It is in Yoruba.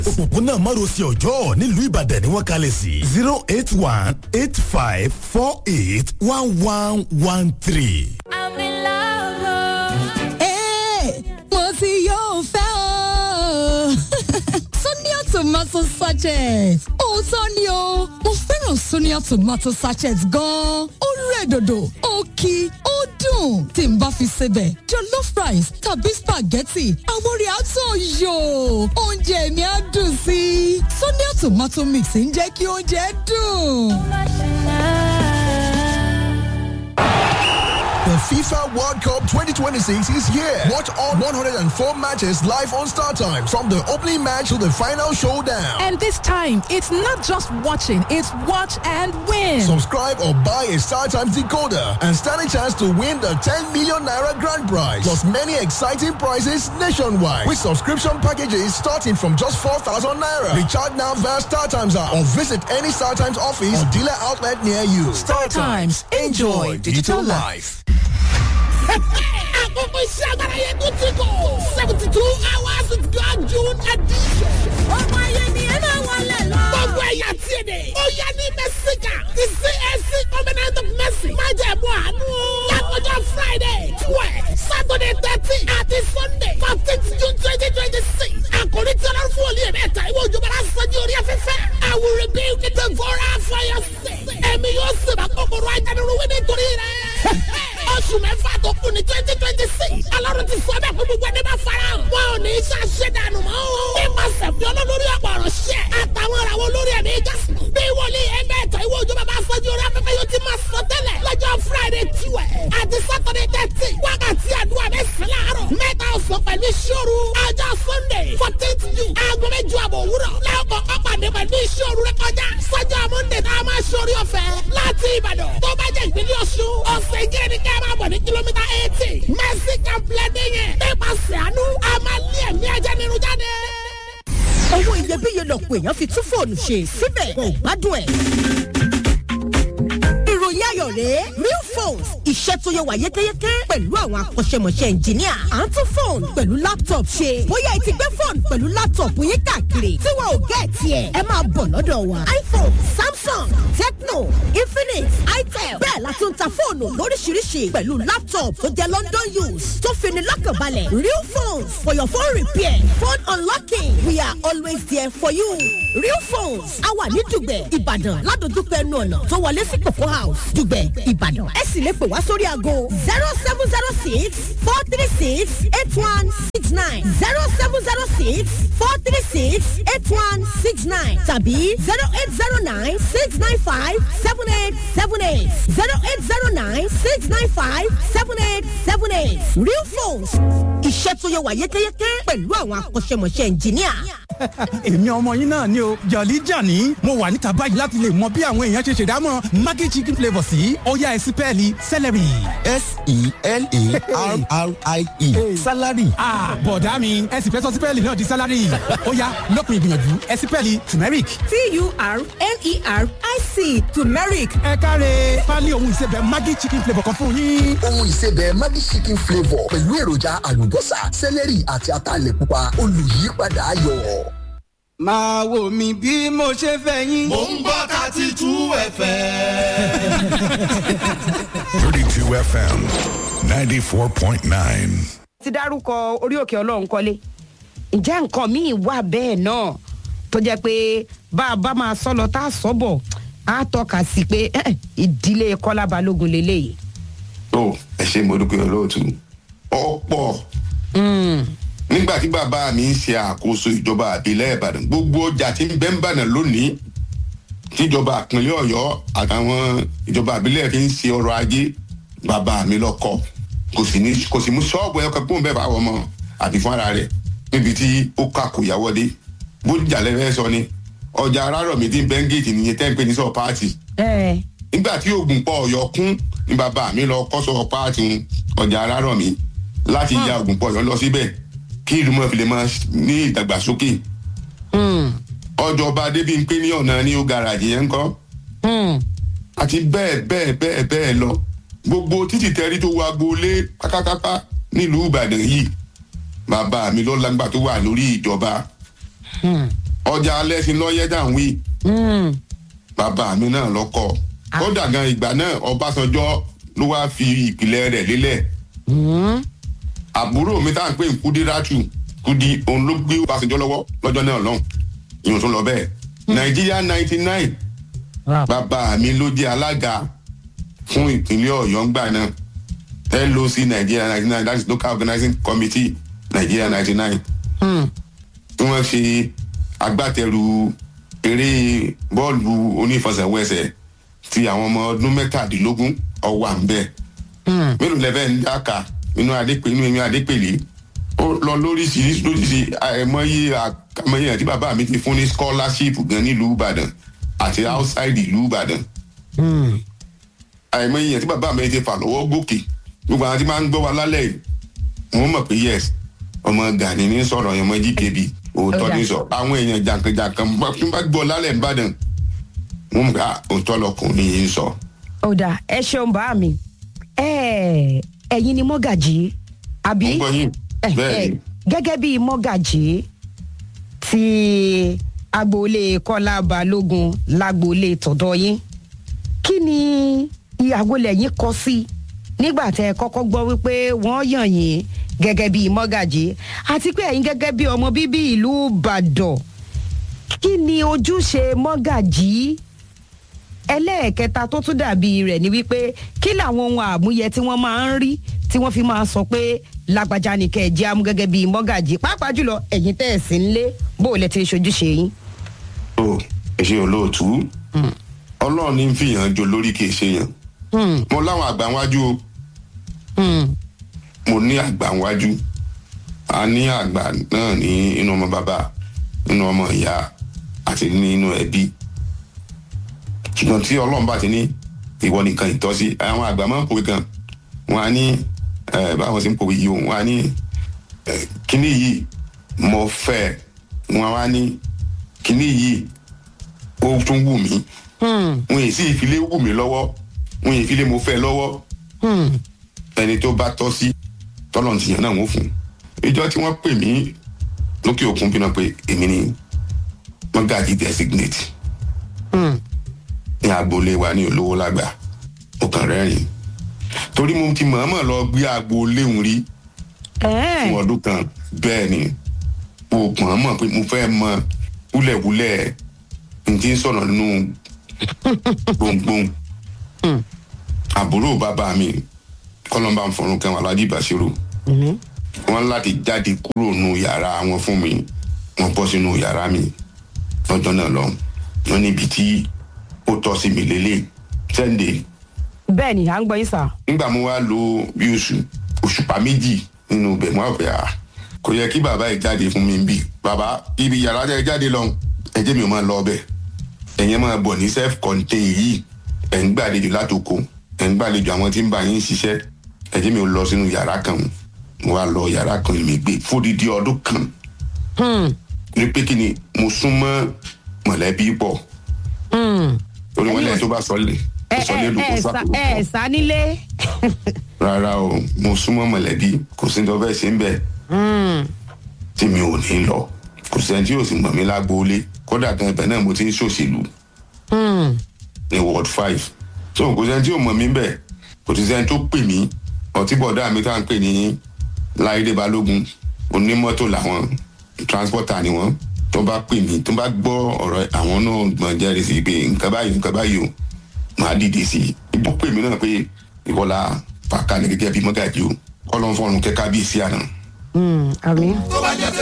òpópónà márosẹ̀ ọjọ́ nílùú ìbàdàn ni wọ́n kalẹ̀ sí zero eight one eight five four eight one one one three. I'm in love. Hey, mo ti yóò fẹ́ o. Sonia tomato sachet. Òótọ́ ni o, mo fẹ́ràn Sonia tomato sachet gan-an. Ó rẹ̀ dòdò, ó kí, ó dùn. Tí n bá fi sebẹ̀, jollof rice tàbí spaghetti, àwọn orí àtọ̀ yò. Oúnjẹ mi á dùn sí i. Sonia tomato mix ń jẹ́ kí oúnjẹ dùn. The FIFA World Cup 2026 is here. Watch all 104 matches live on Star Time from the opening match to the final showdown. And this time, it's not just watching, it's watch and win. Subscribe or buy a Star Times decoder and stand a chance to win the 10 million naira grand prize. Plus many exciting prizes nationwide with subscription packages starting from just 4,000 naira. Recharge now via Star Times app or visit any Star Times office or dealer outlet near you. Star Times. Enjoy digital life. àkókò iṣẹ́ agbára yẹn tó ti kọ̀ seventy two hours with God June edition. ọmọ ayé ni ẹ máa wọlé lọ. gbogbo ẹ̀yà tí èdè. ó yá ní mẹ́síkà ti CAC covenant of mercy. má jẹ̀ mú àánú. lákòjọ Friday twelve Saturday thirteen àti Sunday fourteenth June twenty twenty six. àkòrí tí ọlọ́run fún olú ẹ̀mí ẹ̀ta ìwé òjò bára sọ́jú orí afẹ́fẹ́. I will rebuild the devourer for your sake. ẹ̀mí yóò sì bá kòkòrò ajánirúwé nítorí rẹ̀ oṣù mẹ́fà tó kù ní twenty twenty six alárùn ti sọ bẹ́ẹ̀ fún gbogbo ẹni bá fara hàn. wọn ò ní í ṣàṣẹ dànù mọ́ o. nípasẹ̀ fi olólórí ọ̀pọ̀ ọ̀rọ̀ ṣẹ́ àtàwọn ìràwọ̀ olórí ẹ̀mí jásùn. bí wòlíì ẹgbẹ́ ẹ̀tọ́ ìwé òjò bàbá sọ́jú orí afẹ́fẹ́ yóò ti máa sọ tẹ́lẹ̀ lọ́jọ́ friday tiwẹ̀ àti saturday thirty wákàtí àdúrà mẹ́sàn-án láàárọ̀ mẹ́ta ọ̀sán pẹ̀lú ìṣòro ọjọ́ sunday fourteenth june aago mẹ́jọ àbọ̀ òwúrọ̀ lẹ́ọ̀kọ̀ ọ̀pàdé pẹ̀lú ìṣòro rẹ kọjá sọ́jọ́ monday tá a máa ṣorí ọ̀fẹ́ láti ìbàdàn tó bá jẹ́ ìpínlẹ̀ ọ̀ṣun ọ̀sẹ̀ ìjẹ́ ni ká máa bọ̀ ní kìlómítà eighty mercy complex yẹn nípasẹ̀ àánú a máa lé ẹ̀mí ajá nínú jáde. owó iyebíye lọ̀pọ̀ èèyàn fi tún fóònù ṣe síbẹ̀ kò gbádùn ẹ̀. ìròyìn ayọ̀ rèé real phones iṣẹ́ tó yẹ wà yékéyéké pẹ̀lú àwọn akọ́ṣẹ́mọṣẹ́ ẹnjìníà à ń tún fóònù pẹ̀lú laptop ṣe bóyá ẹ ti gbé fóònù pẹ̀lú laptop yín káàkiri tí wọn ò gẹ̀ẹ́tì ẹ̀ ẹ máa bọ̀ lọ́dọ̀ wa iphone samsung tecno infinix itel bẹ́ẹ̀ la tún ta fóònù lóríṣiríṣi pẹ̀lú laptop tó jẹ́ london use tó fini lọ́kànbalẹ̀ real phones for your phone repair phone unlocking we are always there for you real phones a wà ní dùgbẹ̀ ìbàdàn ládojúkọ ẹnu ọ̀nà tó wọlé sí kòkó house dùgbẹ̀ ìbàdàn ẹ sì lè pè wá sórí aago zero seven zero six four three six eight one six nine zero seven zero six four three six eight one six nine tàbí zero eight zero nine six nine five seven eight seven eight zero eight zero nine six nine five seven eight seven eight real phones iṣẹ́ tó yẹ wà yékéyéké pẹ̀lú àwọn akọ́ṣẹ́mọṣẹ́ ẹnjìníà. èmi ọmọ yín náà ni o jọ̀lí jàní mo wà níta báyìí láti lè mọ bí àwọn èèyàn ṣe ṣèdámọ̀ maggi chicken flavour sí ọ̀yá ẹ̀sìpẹ́ẹ̀lì celery. s-e-l-a-r-r-i-e salary. bọ̀dá mi ẹ̀sìn fẹ́ sọ sípẹ́ẹ̀lì náà di salary ọ̀yá lópin ìgbìyànjú ẹ̀sìpẹ́ẹ̀lì turmeric. t-u-r-m-e-r-i-c turmeric ẹ káre pálí ohun ìsebẹ̀ maggi chicken flavour kan fún yín. ohun ìsebẹ̀ maggi chicken flavour pẹ̀lú èròjà àlùbọ́sà sẹ́lẹ̀rì àti ataalẹ̀ pupa olùyípadà ayọ̀. máa wò mí bí mo ṣe fẹ́ yín. mò ń gbọ́ thirty two fm. 32 FM 94.9. ti dárúkọ orí òkè ọlọ́run kọ́lé ǹjẹ́ nǹkan míì wà bẹ́ẹ̀ náà tó jẹ́ pé bá a bá máa sọ lọ tá a sọ bọ̀ á tọ́ka sí pé eh, ìdílé kọ́lá balógun lélẹ́yìí. tó ẹ ṣe mo dúpẹ́ olóòtú ọ̀pọ̀ nígbà tí bàbá mi ń ṣe àkóso ìjọba àbílẹ̀ ìbàdàn gbogbo ọjà tí ń bẹ́ ń bàdàn lónìí tíjọba àpínlẹ̀ ọ̀yọ́ àtàwọn ìjọba àbílẹ̀ fi ń ṣe ọrọ̀ ajé bàbá mi lọ́kọ̀ kò sì ní kò sì mú ṣọ́ọ̀bù ẹ̀yọ́ kan pọ́n bẹ́ẹ̀ bá wọ́n mọ́ àbí fún ara rẹ̀ níbi tí ó kà kò yáwọ́ dé bójà lẹ́fẹ́ sọ ni ọjà arárọ̀ mi ti ń bẹ́ńgẹ̀tì nìyẹn tẹ́ ń pè ní sọ páàtì nígbà tí oògùn pọ̀ ọ̀yọ́ kún ní bàbá mi lọ kọ́ sọ páàtì ọjà arárọ̀ mi láti ya oògùn pọ̀ ọ̀yọ́ lọ síbẹ̀ kí ìlú mọ̀ fi lè máa ní ìdàgbàsókè ọjọba débi ń pé ní ọ̀nà ní ó garajì yẹn ń kọ́ àti bẹ́ẹ̀ bẹ́ẹ̀ bẹ́ẹ̀ bẹ́ẹ̀ lọ gbogbo títì tẹ́rí tó wá gbolé pátápátá nílùú ìbàdàn yìí bàbá mi ló lágbà tó wà lórí ìjọba ọjà alẹ́ sí lọ́yẹ́ dà ń wí bàbá mi náà lọ́kọ̀ kódà gan ìgbà náà ọbásanjọ́ ló wáá fi ìpìlẹ̀ rẹ̀ lélẹ̀ àbúrò mi tá à ń pè ń kúdí rátù kúdí òun ló gbé ọbásanjọ́ lọ́wọ́ lọ́jọ́ náà lọ́hùn ìyẹn tó lọ bẹ́ẹ̀ nàìjíríà ninety nine bàbá mi ló jẹ́ alága fún ìpínlẹ̀ ọ̀yọ́ ńgbà náà loc nigeria ninety nine that is local organizing committee nigeria ninety nine tí wọ́n ṣe agbátẹrù eré bọ́ọ̀lù onífọsẹ̀wẹsẹ̀ ti àwọn ọmọ ọdún mẹ́tàdínlógún ọwọ́ à ń bẹ̀. mélòó lẹ́fẹ̀ẹ́ ń dáka inú adépèlé inú adépèlé ó lọ lóríṣiríṣi lóríṣiríṣi àìmọye àkàmọye àti bàbá mi ti fún ní scholarship gan nílùú ìbàdàn àti outside ìlú ìbàdàn. àìmọye àti bàbá mi ti fà lọ́wọ́ gòkè gbogbo àwọn tí máa ń gbọ́ wa lálẹ́ yìí wọ́n mọ̀ pé yes ọmọ gani ní sọ̀rọ̀ yẹn ọmọ gkb òótọ́ ní sọ àwọn èèyàn jàǹkànjàǹkàn tí wọ́n bá gbọ́ lálẹ́ ìbàdàn wọ́n mọ̀ pé òótọ́ lọkùnrin yìí ń sọ. ọ̀dà ẹ ṣeun bá mi ẹ̀yin ni mọ́gàjì àbí mo gbọ́ yín bẹ́ẹ̀ ni gẹ́gẹ́ bí mọ́gàjì ti agboolé kọ́lá balógun lágboolé tọ̀dọ̀ yín kí ni ìyàwó lẹ́yìn kọ sí nígbà tẹ́ ẹ kọ́kọ́ gbọ́ wípé wọ́n yàn yín gẹ́gẹ́ bí mọ́gàjì àti pé ẹ̀yin gẹ́gẹ́ bí ọmọ bíbí ìlú ìbàdàn kí ni ojúṣe mọ́gàjì ẹlẹ́ẹ̀kẹta tó tún dàbí rẹ̀ ni wípé kí làwọn ohun àmúyẹ tí wọ́n máa ń rí tí wọ́n fi máa sọ pé lágbájá ni kẹ́ ẹ jẹ́ amú gẹ́gẹ́ bí mọ́gàjì pàápàá jùlọ ẹ̀yin tẹ́ ẹ̀ sí ń lé bó o lẹ ti ṣojúṣe yín. o ẹ ṣe olóòtú ọlọ́run ní fìyàn jo lórí kì í ṣe yàn mo láwọn àgbà wájú o mo ní àgbà wájú a ní àgbà náà ní inú ọmọ bàbá nínú ọmọ ìyá àti nínú ẹbí ṣùgbọ́n tí ọlọ́run bá ti ní ìwọ nìkan ìtọ́sí àwọn àgbà máa ń pòwe kan wọn á ní báwọn sì ń pòwe yìí o wọn á ní kíní yìí mo fẹ́ wọn á ní kíní yìí ó tún wù mí wọn èyí sì ìfilé wù mí lọ́wọ́ wọn èyí ìfilé mo fẹ́ lọ́wọ́ ẹni tó bá tọ́ sí tọ́lọ̀ ti yàn náà wọ́n fún ìjọ tí wọ́n pè mí lókè òkun bí náà pé èmi ni wọ́n gàdí designate ní agboolé wa ní olówó lágbà ó kàn rẹ́rìn torí mo ti mọ̀ọ́mọ̀ lọ gbé agboolé òun rí fún ọdún kan bẹ́ẹ̀ ni mo mọ̀ọ́mọ̀ pé mo fẹ́ mọ wúlẹ̀wúlẹ̀ n ti ń sọ̀rọ̀ nínú gbòǹgbòǹ àbúrò bàbá mi kọ́lọ́mbà ń fọ̀rùn kẹwọn aládìí bàṣírò wọn láti jáde kúrò nù yàrá wọn fún mi wọn bọ́ sínú yàrá mi lọ́jọ́ náà lọ wọn níbi tí ó tọ́ sí mi lélẹ̀ sẹ́ńdẹ̀. bẹ́ẹ̀ ni à ń gbọ́ yín sà. nígbà mo wá lo bí oṣù òṣùpá méjì nínú ibẹ̀ mo wá fẹ́ à kò yẹ kí bàbá yìí jáde fún mi bí bàbá ibi yàrá tẹ jáde lọ ẹjẹ mi ò máa lọ ọbẹ̀ ẹ̀yẹn máa bọ̀ ní self contain yìí ẹ̀ ń gbàlejò látòkò ẹ̀ ń gbàlejò àwọn tí ń bá yín ṣiṣẹ́ ẹjẹ mi ò lọ sínú yàrá kan mo wá lọ yàrá kan mi gbé fódìdí ọdún kan ní pé kí ni mo súnmọ́ mọ̀lẹ́bí pọ̀ torí wọn lẹ́yìn tó bá sọlé sọlé ló kó sápò ẹ ẹ sá nílé. rárá o mo súnmọ́ mọ̀lẹ́bí kò sí tó fẹ́ ṣe ń bẹ̀ tí mi ò ní lọ kò sẹ́ni tí yóò sì mọ̀ mí lágbóolé kódà gan ibẹ̀ náà mo ti ń ṣòṣèlú ní ward five so kò sẹ́ni tí yóò mọ̀ mí bẹ̀ kò sí sẹ́ni tó pè mí ọtí bọ̀dá mi tá à ń pè ní láìdé balógun onímọ́tò làwọn transporter ni wọ́n tó bá pè mí tó bá gbọ́ ọ̀rọ̀ àwọn náà gbọ̀n jẹ́rìí sí pé nǹkan báyìí nǹkan báyìí o máa dìde sí i ibò pè mí náà pé ìwọlá fàkàlẹ̀ gẹ́gẹ́ bí mọ́gàjì o kọ́lọ́n fọ́run kẹ́kẹ́ bí sí àná. àmì.